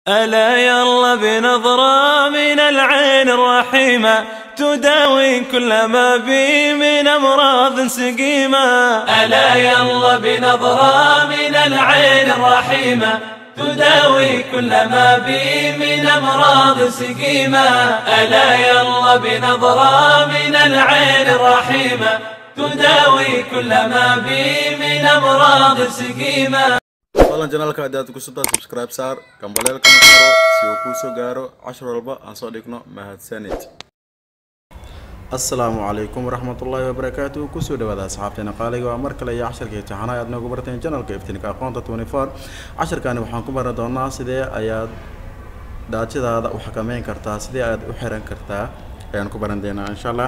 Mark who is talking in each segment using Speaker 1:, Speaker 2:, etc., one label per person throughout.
Speaker 1: ألا يلا بنظرة من العين الرحيمة تداوي كل ما بي من أمراض سقيمة ألا يلا بنظرة من العين الرحيمة تداوي كل ما بي من أمراض سقيمة ألا يلا بنظرة من العين الرحيمة تداوي كل ما بي من أمراض سقيمة
Speaker 2: fadlan janaalka haddaad ku subtaa subscribe saar gambaleelkana furo si uu kuu soo gaaro cashar walba aan soo dhigno mahadsanid asalaamu calaykum waraxmatullaahi wabarakaatu kusoo dhawaada asxaabteena qaaliga waa mar kale iyo casharka imtixaanaha aad noogu barteen janalka iftiinka aqoonta twenty four casharkani waxaan ku baran doonaa sidee ayaad daajadaada u xakameyn kartaa sidee aad u xiran kartaa ayaan ku baran doonaa insha allah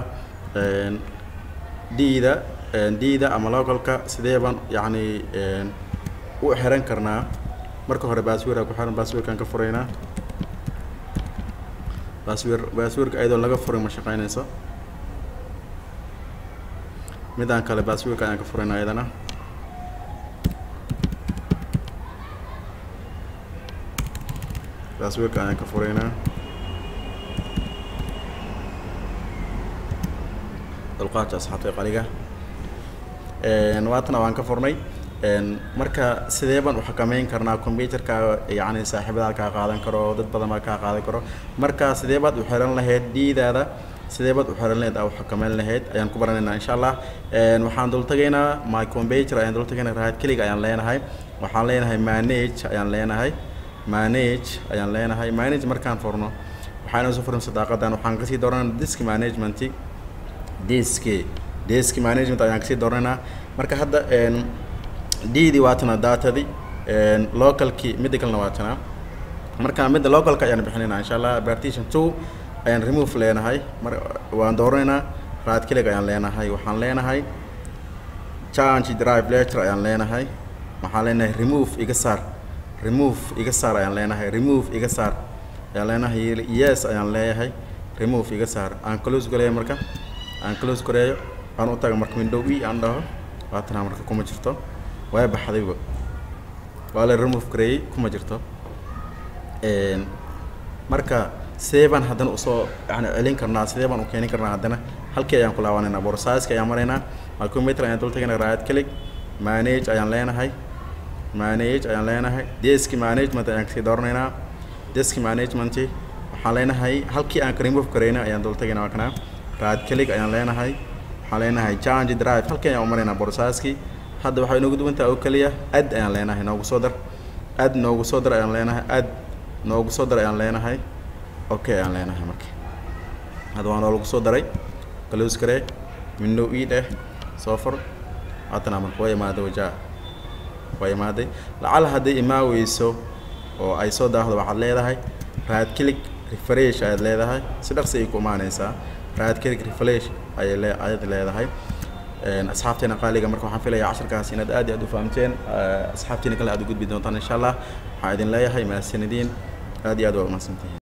Speaker 2: diida diida ama localka sidee baan yacni u xiran karnaa marka hore baaswir ku xiran baaswirkaan ka furaynaa baaswir baaswirka ayadoo laga furin ma shaqeynayso midaan kale baaswirka ayaan ka furaynaa ayadana baaswirka ayaan ka furaynaa dulqaadka asxaabta qaliga waatana waan ka furnay marka sidee baan u xakameyn karnaa combyuterkaaga yacni saaxiibadaad kaa qaadan karo dad badan baa kaa qaadan karo marka sidee baad u xiran lahayd diidaada sidee baad u xiran lahayd aa u xakameyn lahayd ayaan ku baranaynaa insha allah waxaan dul tagaynaa my computer ayaan dul tagaynaa raad keliga ayaan leenahay waxaan leenahay manage ayaan leenahay manage ayaan leenahay manage markaan furno waxaan soo furin sadaaqadan waxaan kasii dooranaa disk management disk disk management ayaan kasii dooranaa marka hadda didi waatana datadi localki midda kalena waatana marka midda localka ayaan bixinaynaa insha allah partition two ayaan remove leenahay mar waan dooranaynaa right click ayaan leenahay waxaan leenahay change drive letter ayaan leenahay waxaan leenahay remove iga saar remove iga saar ayaan leenahay remove iga saar ayaan leenahay yes ayaan leeyahay remove iga saar aan close gareeyo marka aan close gareeyo aan u taga marka window e aan dhaho waatana marka kuma jirto waa baxdayba waa la remove gareeyey kuma jirto marka sidee baan haddana usoo yani celin karnaa sidee baan u keenin karnaa haddana halkii ayaan ku laabanaynaa borsaiska ayaan maraynaa computer ayaan dul tagaynaa right click manage ayaan leenahay manage ayaan leenahay desk management ayaan kasii dooranaynaa desk management waxaan leenahay halkii aan ka remove gareynay ayaan dul tagaynaa waa kana right click ayaan leenahay waxaan leenahay change drive halkii ayaan u maraynaa borsaiskii hadda waxay inoogu duwantaha oo keliya ad ayaan leenahay noogu soo dar ad noogu soo dar ayaan leenahay ad noogu soo dar ayaan leenahay okay ayaan leenahay marka hadda waa noolagu soo daray close garee window e dheh soo fur haatana marka waa imaaday wajaa waa imaaday lacala hadday imaaweyso oo ay soo daahdo waxaad leedahay right click refresh ayaad leedahay si dhaqsi ay ku imaaneysaa right click refresh ayay lee ayaad leedahay asxaabteena qaaliga marka waxaan filayaa casharkaas inaad aad iyo aad u fahamteen asxaabteena kale aad u gudbi doontaan insha allah waxaan idin leeyahay mahadsanidin aad iyo aad waa umahadsantihiin